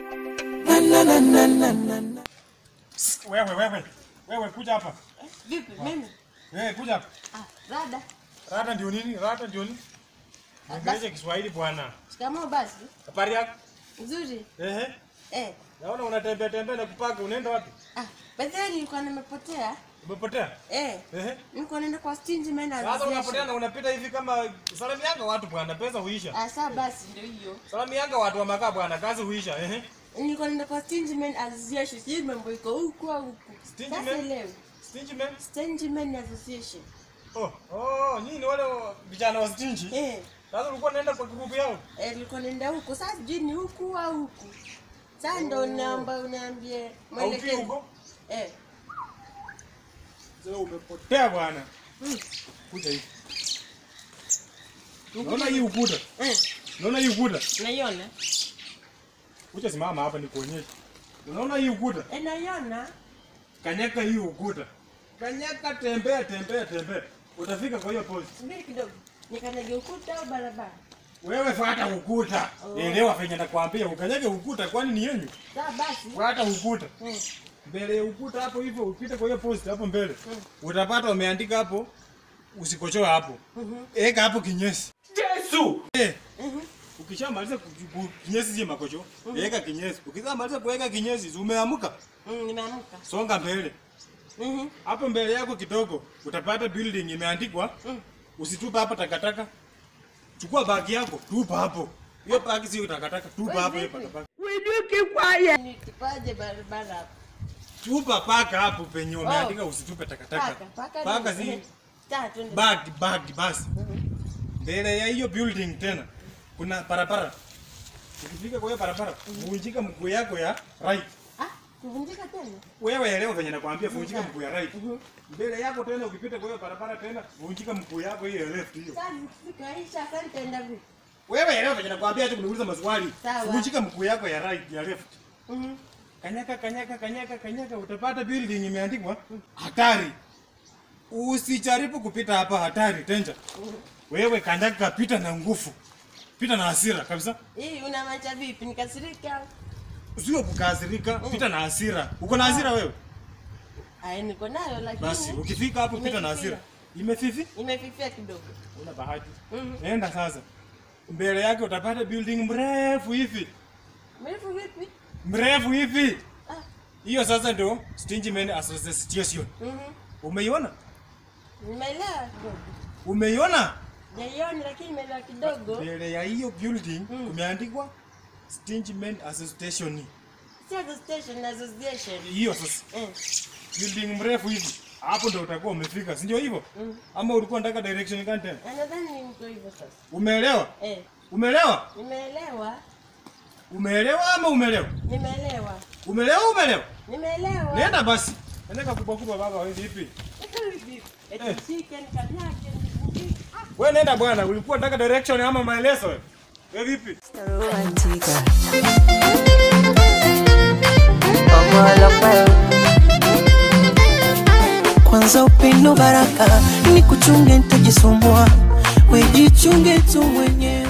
Wewe wewe wewe kuja hapa. Vipi mimi? Eh, kuja hapa. Ah, rada. Rada ndio nini? Rada ndio nini? Ongelesha Kiswahili bwana. Shikamoo basi. Habari yako? Nzuri. Ehe. Eh. Naona unatembea tembea na kupaka. Unaenda wapi? Ah, baadaye nilikuwa nimepotea. Umepotea? Eh. Ehe. Nilikuwa naenda kwa stingy man Sasa unapotea na unapita hivi kama salamu yanga watu bwana, pesa huisha. Ah, sawa basi ndio hiyo. Salamu yanga watu wa makaa bwana, kazi huisha. Ehe. Nilikuwa naenda kwa stingy man association. Sijui mambo iko huku au huku. Stingy Sasa man? leo. Stingy man? Stingy man association. Oh, oh, nyinyi ni wale wa- vijana wa stingy. Eh. Sasa ulikuwa unaenda kwa grupu yao? Eh, nilikuwa naenda huku. Sasa sijui ni huku au huku. Sasa ndo naomba uniambie Au mwelekeo. huko? Eh. Sasa umepotea bwana. Mm. Kuja hivi. Naona hii ukuta. Eh. Naona hii ukuta. Naiona? Kuja simama hapa nikuonyeshe. Unaona hii ukuta? Eh, naiona. Kanyaka hii ukuta. Kanyaka tembea tembea tembea. Utafika kwa hiyo post. Subiri kidogo. Nikanyage ukuta au barabara? Wewe fuata ukuta. Oh. Elewa venye nakwambia ukanyage ukuta kwani ni yenyu? Sawa basi. Fuata ukuta. Mm. Mbele ya ukuta hapo hivyo upite kwa hiyo post hapo mbele. Mm. Utapata umeandika hapo usikochoe hapo. Mhm. Eka hapo kinyesi. Yesu! Eh, Mhm. ukishamaliza ku- ku- kinyesi si makocho. Eka kinyesi. Ukishamaliza kuweka kinyesi umeamka. Mm, nimeamka. Songa mbele. Mhm. Hapo mbele yako kidogo utapata building imeandikwa Mm. usitupe hapa takataka. Chukua bagi yako, tupa hapo. Hiyo bagi sio takataka, tupa Wewe hapo hiyo vipi? takataka. Ni kipaje barabara hapo? Tupa paka hapo penye umeandika usitupe takataka. Paka, paka. Paka ni- si eh, Sawa twende. bag bag basi. Mhm. Mbele ya hiyo building tena kuna barabara. Ukifika kwa hiyo barabara, vunjika mguu yako ya right. Ah, kuvunjika tena? Wewe elewa venye nakwambia, vunjika mguu ya right. Mhm. Mbele yako tena ukipita kwa hiyo barabara tena, vunjika mguu yako hiyo ya left hiyo. Sasa nikifika hii sasa nitaenda vipi? Wewe elewa venye nakwambia, hata kuniuliza maswali. Sawa. Vunjika mguu yako ya right ya left. Mhm. Kanyaka kanyaka kanyaka kanyaka, utapata building imeandikwa hatari. Usijaribu kupita hapa, hatari danger. Mhm. Wewe kanyaka, pita na nguvu, pita na hasira kabisa, Hii unamacha vipi? Nikasirika? sio kukasirika, pita na hasira. Uko na hasira wewe? Ai, niko nayo lakini Basi ukifika hapo, pita na hasira. Imefifi, imefifia kidogo. una bahati. Mhm. Nenda sasa, mbele yake utapata building mrefu hivi, Mrefu vipi? mrefu hivi. Ah. Hiyo sasa ndio Stingy Men Association. Mhm. Umeiona? Nimeelewa kidogo. Umeiona? Jaioni lakini nimeelewa kidogo. mbele ya hiyo building Mm. kumeandikwa Stingy Men Association. Si association, association. Hiyo sasa Eh. building mrefu hivi, hapo ndio utakuwa umefika, si ndio hivyo? Mm. Ama ulikuwa unataka direction gani tena? Na nadhani niko hivyo sasa. Umeelewa? Eh. Umeelewa? Nimeelewa. Umeelewa ama umeelewa? Nimeelewa. Umeelewa umeelewa? Nimeelewa. Nenda basi. Nenda kubwa kubwa baba wewe vipi? Eti Eh. shike nikanyake nivunjike. Ah, Wewe nenda bwana, ulikuwa unataka direction ama maelezo wewe? Wewe vipi? Romantica. Omolopa. Kwanza upendo baraka, ni kuchunge nitajisumbua, wejichunge tu mwenyewe.